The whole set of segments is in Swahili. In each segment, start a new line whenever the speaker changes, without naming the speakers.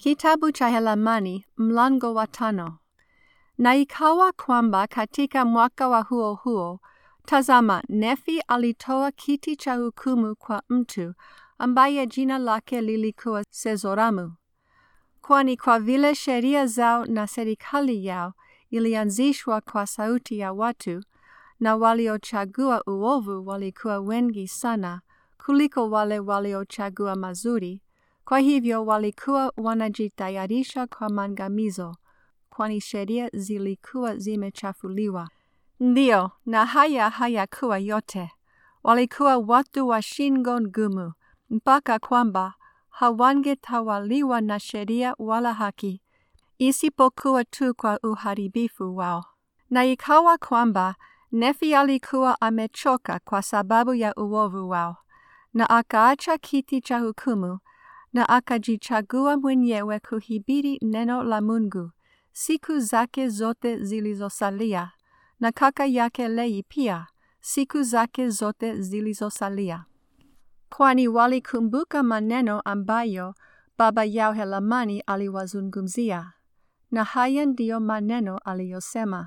Kitabu cha Helamani mlango wa tano. Na ikawa kwamba katika mwaka wa huo huo, tazama, Nefi alitoa kiti cha hukumu kwa mtu ambaye jina lake lilikuwa Sezoramu, kwani kwa vile sheria zao na serikali yao ilianzishwa kwa sauti ya watu, na waliochagua uovu walikuwa wengi sana kuliko wale waliochagua mazuri. Kwa hivyo walikuwa wanajitayarisha kwa maangamizo, kwani sheria zilikuwa zimechafuliwa. Ndiyo, na haya hayakuwa yote. Walikuwa watu wa shingo ngumu, mpaka kwamba hawangetawaliwa na sheria wala haki, isipokuwa tu kwa uharibifu wao. Na ikawa kwamba Nefi alikuwa amechoka kwa sababu ya uovu wao, na akaacha kiti cha hukumu na akajichagua mwenyewe kuhubiri neno la Mungu siku zake zote zilizosalia, na kaka yake Lei pia siku zake zote zilizosalia, kwani walikumbuka maneno ambayo baba yao Helamani aliwazungumzia, na haya ndiyo maneno aliyosema: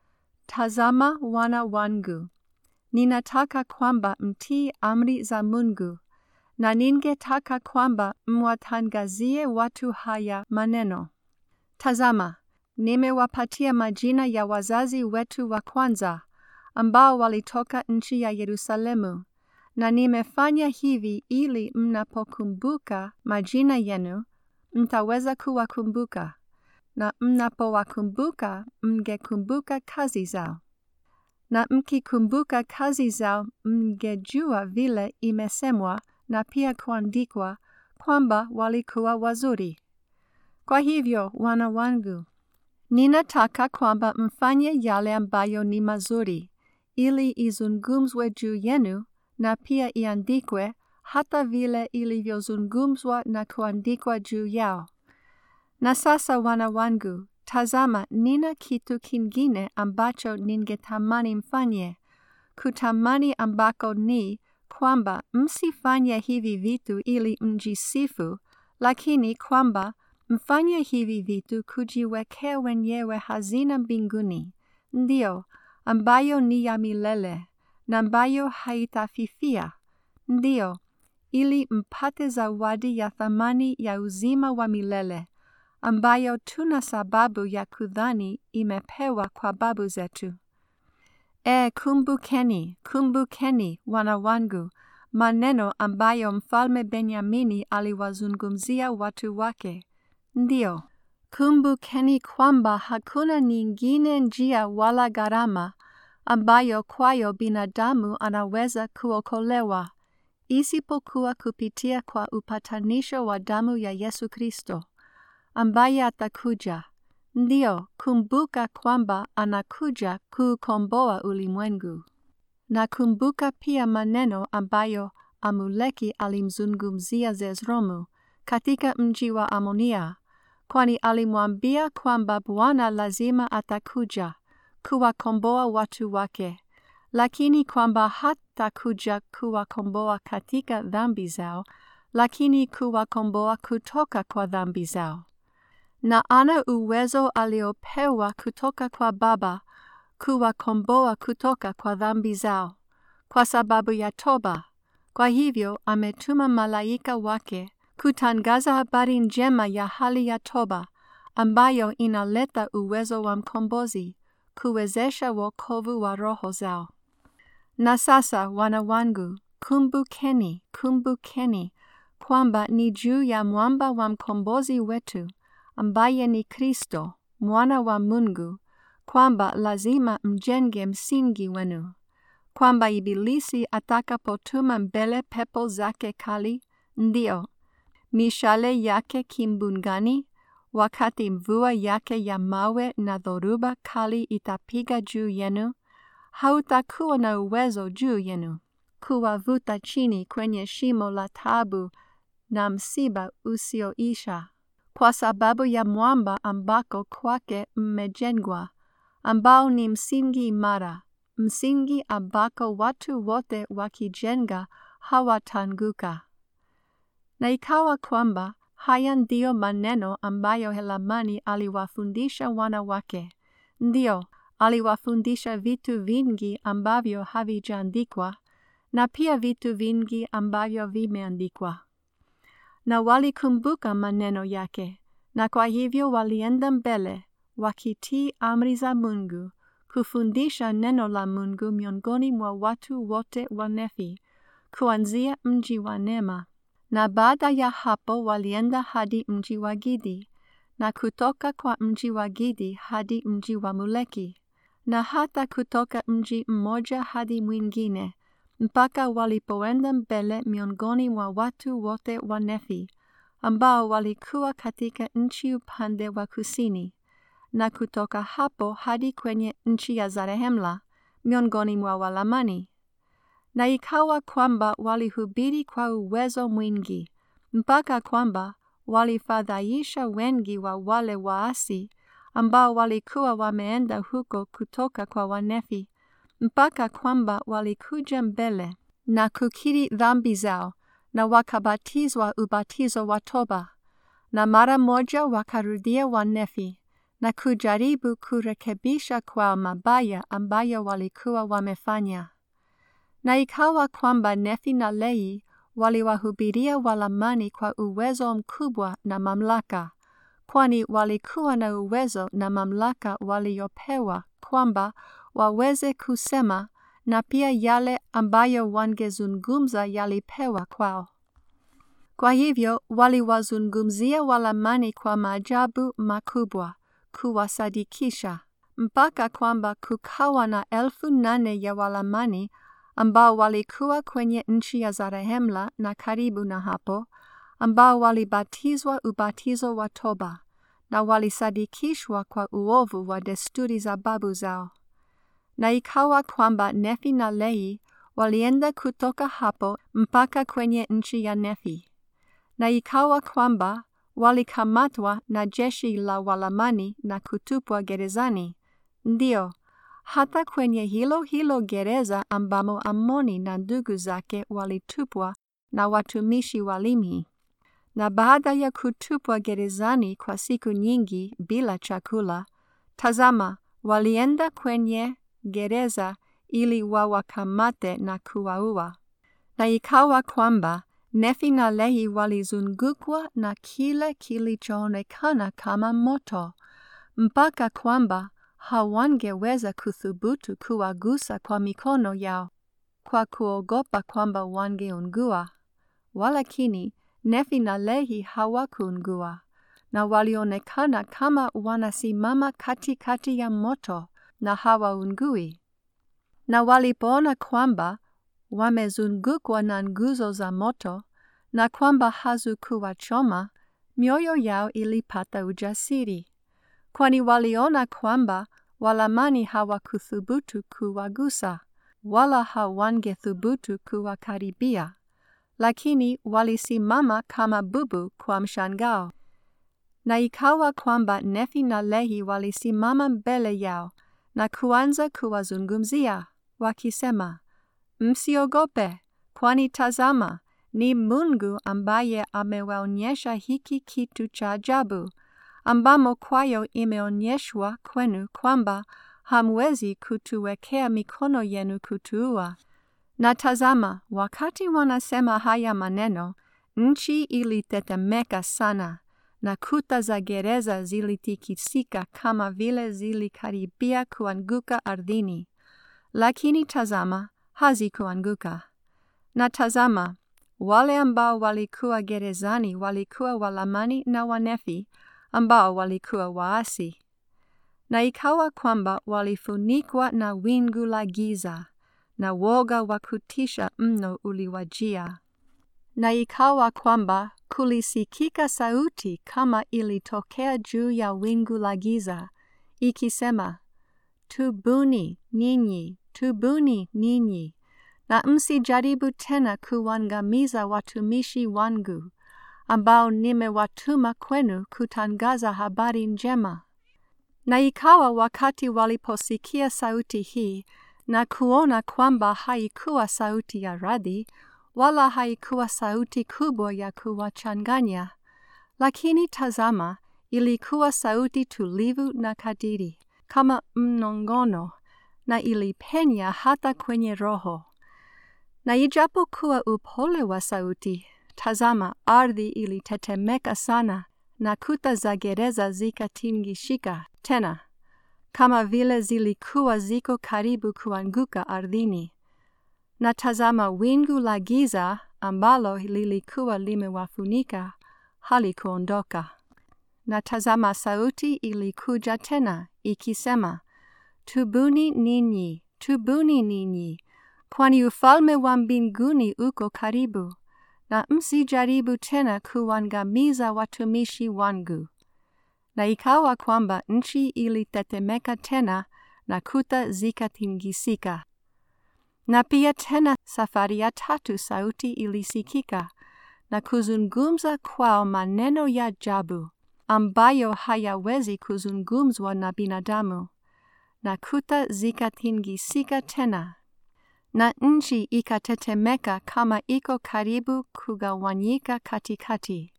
Tazama wana wangu, ninataka kwamba mtii amri za Mungu na ningetaka kwamba mwatangazie watu haya maneno. Tazama, nimewapatia majina ya wazazi wetu wa kwanza ambao walitoka nchi ya Yerusalemu, na nimefanya hivi ili mnapokumbuka majina yenu mtaweza kuwakumbuka, na mnapowakumbuka mngekumbuka kazi zao, na mkikumbuka kazi zao mngejua vile imesemwa na pia kuandikwa kwamba walikuwa wazuri. Kwa hivyo, wana wangu, ninataka kwamba mfanye yale ambayo ni mazuri, ili izungumzwe juu yenu na pia iandikwe hata vile ilivyozungumzwa na kuandikwa juu yao. Na sasa, wana wangu, tazama, nina kitu kingine ambacho ningetamani mfanye, kutamani ambako ni kwamba msifanye hivi vitu ili mjisifu, lakini kwamba mfanye hivi vitu kujiwekea wenyewe hazina mbinguni, ndiyo, ambayo ni ya milele na ambayo haitafifia, ndiyo, ili mpate zawadi ya thamani ya uzima wa milele, ambayo tuna sababu ya kudhani imepewa kwa babu zetu. E, kumbukeni, kumbukeni, wana wangu, maneno ambayo mfalme Benyamini aliwazungumzia watu wake. Ndiyo, kumbukeni kwamba hakuna nyingine njia wala gharama ambayo kwayo binadamu anaweza kuokolewa isipokuwa kupitia kwa upatanisho wa damu ya Yesu Kristo, ambaye atakuja Ndiyo, kumbuka kwamba anakuja kukomboa ulimwengu. Na kumbuka pia maneno ambayo Amuleki alimzungumzia Zezromu katika mji wa Amonia, kwani alimwambia kwamba Bwana lazima atakuja kuwakomboa watu wake, lakini kwamba hatakuja kuwakomboa katika dhambi zao, lakini kuwakomboa kutoka kwa dhambi zao na ana uwezo aliopewa kutoka kwa Baba kuwakomboa kutoka kwa dhambi zao kwa sababu ya toba. Kwa hivyo ametuma malaika wake kutangaza habari njema ya hali ya toba ambayo inaleta uwezo wa mkombozi kuwezesha wokovu wa roho zao. Na sasa, wana wangu, kumbukeni, kumbukeni kwamba ni juu ya mwamba wa mkombozi wetu ambaye ni Kristo mwana wa Mungu, kwamba lazima mjenge msingi wenu, kwamba Ibilisi atakapotuma mbele pepo zake kali, ndio mishale yake kimbungani, wakati mvua yake ya mawe na dhoruba kali itapiga juu yenu, hautakuwa na uwezo juu yenu kuwavuta chini kwenye shimo la taabu na msiba usioisha kwa sababu ya mwamba ambako kwake mmejengwa, ambao ni msingi imara, msingi ambako watu wote wakijenga hawatanguka. Na ikawa kwamba haya ndiyo maneno ambayo Helamani aliwafundisha wana wake. Ndiyo, aliwafundisha vitu vingi ambavyo havijaandikwa na pia vitu vingi ambavyo vimeandikwa. Na walikumbuka maneno yake, na kwa hivyo walienda mbele wakitii amri za Mungu, kufundisha neno la Mungu miongoni mwa watu wote wa Nefi, kuanzia mji wa Nema. Na baada ya hapo walienda hadi mji wa Gidi, na kutoka kwa mji wa Gidi hadi mji wa Muleki, na hata kutoka mji mmoja hadi mwingine, mpaka walipoenda mbele miongoni mwa watu wote wa Nefi, ambao walikuwa katika nchi upande wa kusini, na kutoka hapo hadi kwenye nchi ya Zarehemla, miongoni mwa Walamani. Na ikawa kwamba walihubiri kwa uwezo mwingi, mpaka kwamba walifadhaisha wengi wa wale waasi ambao walikuwa wameenda huko kutoka kwa Wanefi, mpaka kwamba walikuja mbele na kukiri dhambi zao na wakabatizwa ubatizo wa toba, na mara moja wakarudia Wanefi na kujaribu kurekebisha kwa mabaya ambayo walikuwa wamefanya. Na ikawa kwamba Nefi na Lehi waliwahubiria Walamani kwa uwezo mkubwa na mamlaka, kwani walikuwa na uwezo na mamlaka waliopewa kwamba waweze kusema na pia yale ambayo wangezungumza yalipewa kwao. Kwa hivyo waliwazungumzia Walamani kwa maajabu makubwa, kuwasadikisha, mpaka kwamba kukawa na elfu nane ya Walamani ambao walikuwa kwenye nchi ya Zarehemla na karibu na hapo, ambao walibatizwa ubatizo wa toba na walisadikishwa kwa uovu wa desturi za babu zao. Na ikawa kwamba Nefi na Lehi walienda kutoka hapo mpaka kwenye nchi ya Nefi. Na ikawa kwamba walikamatwa na jeshi la Walamani na kutupwa gerezani. Ndiyo, hata kwenye hilo hilo gereza ambamo Amoni na ndugu zake walitupwa na watumishi wa Limhi. Na baada ya kutupwa gerezani kwa siku nyingi bila chakula, tazama, walienda kwenye gereza ili wawakamate na kuwaua. Na ikawa kwamba Nefi na Lehi walizungukwa na kile kilichoonekana kama moto, mpaka kwamba hawangeweza kuthubutu kuwagusa kwa mikono yao kwa kuogopa kwamba wangeungua. Walakini Nefi na Lehi hawakuungua, na walionekana kama wanasimama katikati ya moto na hawaungui. Na walipoona kwamba wamezungukwa na nguzo za moto na kwamba hazikuwachoma, mioyo yao ilipata ujasiri, kwani waliona kwamba Walamani hawakuthubutu kuwagusa, wala hawangethubutu kuwakaribia, lakini walisimama kama bubu kwa mshangao. Na ikawa kwamba Nefi na Lehi walisimama mbele yao na kuanza kuwazungumzia, wakisema, Msiogope, kwani tazama, ni Mungu ambaye amewaonyesha hiki kitu cha ajabu, ambamo kwayo imeonyeshwa kwenu kwamba hamwezi kutuwekea mikono yenu kutuua. Na tazama, wakati wanasema haya maneno, nchi ilitetemeka sana, na kuta za gereza zilitikisika kama vile zilikaribia kuanguka ardhini. Lakini tazama, hazikuanguka. Na tazama, wale ambao walikuwa gerezani walikuwa Walamani na Wanefi ambao walikuwa waasi. Na ikawa kwamba walifunikwa na wingu la giza, na woga wa kutisha mno uliwajia. Na ikawa kwamba kulisikika sauti kama ilitokea juu ya wingu la giza, ikisema, Tubuni ninyi, tubuni ninyi, na msijaribu tena kuangamiza watumishi wangu, ambao nimewatuma kwenu kutangaza habari njema. Na ikawa wakati waliposikia sauti hii na kuona kwamba haikuwa sauti ya radi, wala haikuwa sauti kubwa ya kuwachanganya, Lakini tazama, ilikuwa sauti tulivu na kadiri, kama mnongono, na ilipenya hata kwenye roho. Na ijapokuwa upole wa sauti, tazama, ardhi ilitetemeka sana, na kuta za gereza zikatingishika tena, kama vile zilikuwa ziko karibu kuanguka ardhini. Na tazama, wingu la giza ambalo lilikuwa limewafunika halikuondoka. Na tazama, sauti ilikuja tena ikisema, Tubuni ninyi, tubuni ninyi, kwani ufalme wa mbinguni uko karibu, na msijaribu tena kuangamiza watumishi wangu. Na ikawa kwamba nchi ilitetemeka tena na kuta zikatingisika. Na pia tena safari ya tatu sauti ilisikika na kuzungumza kwao maneno ya ajabu ambayo hayawezi kuzungumzwa na binadamu, na kuta zikatingisika tena, na nchi ikatetemeka kama iko karibu kugawanyika katikati.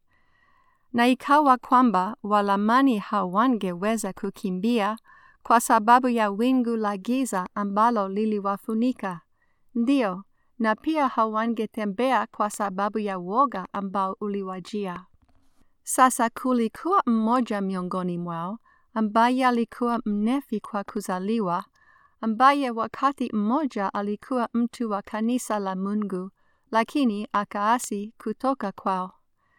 Na ikawa kwamba Walamani hawangeweza kukimbia kwa sababu ya wingu la giza ambalo liliwafunika, ndio, na pia hawangetembea kwa sababu ya woga ambao uliwajia. Sasa kulikuwa mmoja miongoni mwao ambaye alikuwa mnefi kwa kuzaliwa, ambaye wakati mmoja alikuwa mtu wa kanisa la Mungu, lakini akaasi kutoka kwao.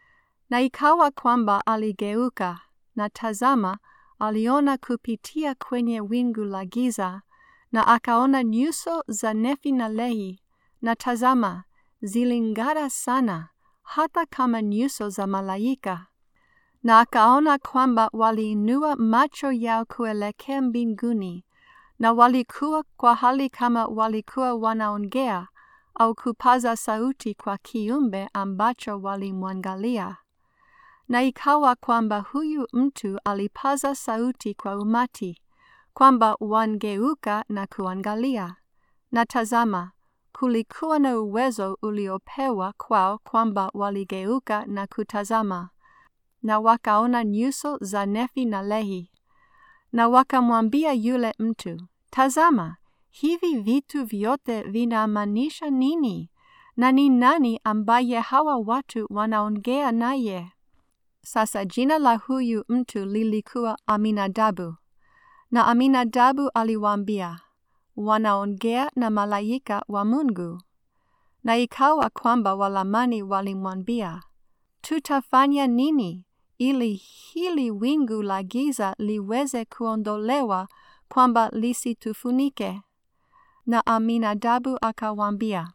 Na ikawa kwamba aligeuka, na tazama, aliona kupitia kwenye wingu la giza, na akaona nyuso za Nefi na Lehi, na tazama, ziling'ara sana, hata kama nyuso za malaika na akaona kwamba waliinua macho yao kuelekea mbinguni, na walikuwa kwa hali kama walikuwa wanaongea au kupaza sauti kwa kiumbe ambacho walimwangalia. Na ikawa kwamba huyu mtu alipaza sauti kwa umati, kwamba wangeuka na kuangalia. Na tazama, kulikuwa na uwezo uliopewa kwao kwamba waligeuka na kutazama na wakaona nyuso za Nefi na Lehi. Na wakamwambia yule mtu, Tazama, hivi vitu vyote vinamaanisha nini? Na ni nani ambaye hawa watu wanaongea naye? Sasa jina la huyu mtu lilikuwa Aminadabu. Na Aminadabu aliwaambia, wanaongea na malaika wa Mungu. Na ikawa kwamba Walamani walimwambia, tutafanya nini ili hili wingu la giza liweze kuondolewa kwamba lisitufunike? Na Aminadabu akawaambia,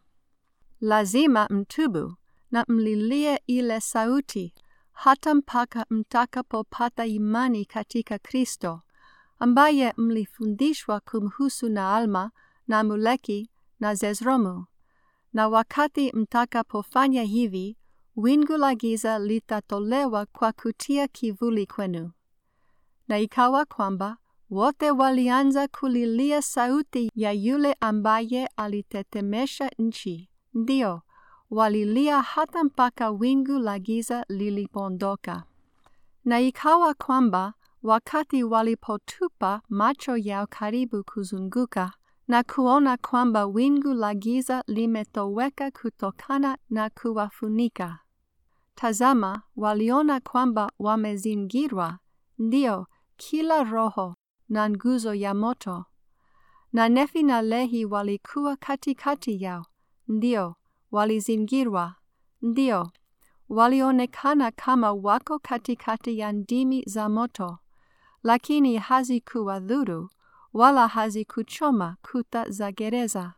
lazima mtubu na mlilie ile sauti hata mpaka mtakapopata imani katika Kristo, ambaye mlifundishwa kumhusu na Alma na Muleki na Zezromu. Na wakati mtakapofanya hivi, wingu la giza litatolewa kwa kutia kivuli kwenu. Na ikawa kwamba wote walianza kulilia sauti ya yule ambaye alitetemesha nchi, ndio walilia hata mpaka wingu la giza lilipoondoka. Na ikawa kwamba wakati walipotupa macho yao karibu kuzunguka na kuona kwamba wingu la giza limetoweka kutokana na kuwafunika, tazama, waliona kwamba wamezingirwa, ndio kila roho na nguzo ya moto. Na Nefi na Lehi walikuwa katikati yao, ndio walizingirwa, ndio walionekana kama wako katikati ya ndimi za moto, lakini hazikuwadhuru wala hazikuchoma kuta za gereza.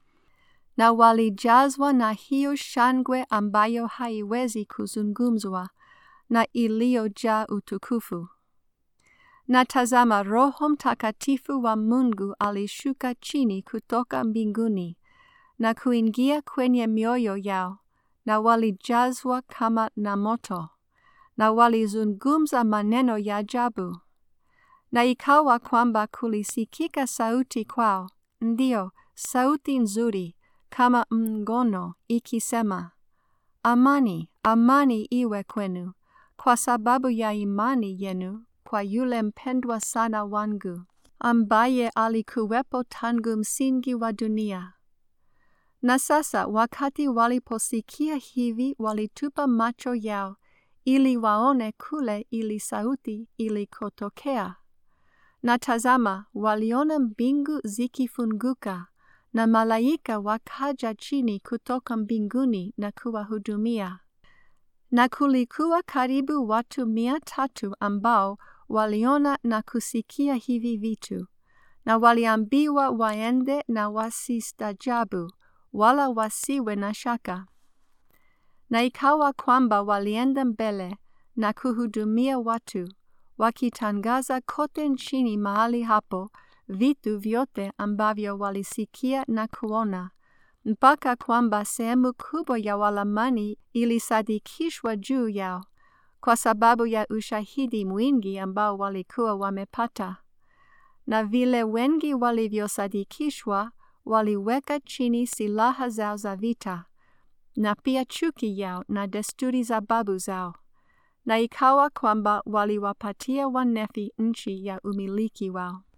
Na walijazwa na hiyo shangwe ambayo haiwezi kuzungumzwa na iliyojaa utukufu. Na tazama, Roho Mtakatifu wa Mungu alishuka chini kutoka mbinguni na kuingia kwenye mioyo yao, na walijazwa kama na moto, na walizungumza maneno ya ajabu. Na ikawa kwamba kulisikika sauti kwao, ndio sauti nzuri kama mngono ikisema, amani, amani iwe kwenu, kwa sababu ya imani yenu kwa yule mpendwa sana wangu, ambaye alikuwepo tangu msingi wa dunia. Na sasa wakati waliposikia hivi, walitupa macho yao ili waone kule ili sauti ilikotokea. Na tazama, waliona mbingu zikifunguka na malaika wakaja chini kutoka mbinguni na kuwahudumia. Na kulikuwa karibu watu mia tatu ambao waliona na kusikia hivi vitu, na waliambiwa waende na wasistajabu, wala wasiwe na shaka. Na ikawa kwamba walienda mbele na kuhudumia watu, wakitangaza kote nchini mahali hapo vitu vyote ambavyo walisikia na kuona, mpaka kwamba sehemu kubwa ya Walamani ilisadikishwa juu yao kwa sababu ya ushahidi mwingi ambao walikuwa wamepata. Na vile wengi walivyosadikishwa, waliweka chini silaha zao za vita na pia chuki yao na desturi za babu zao, na ikawa kwamba waliwapatia Wanefi nchi ya umiliki wao.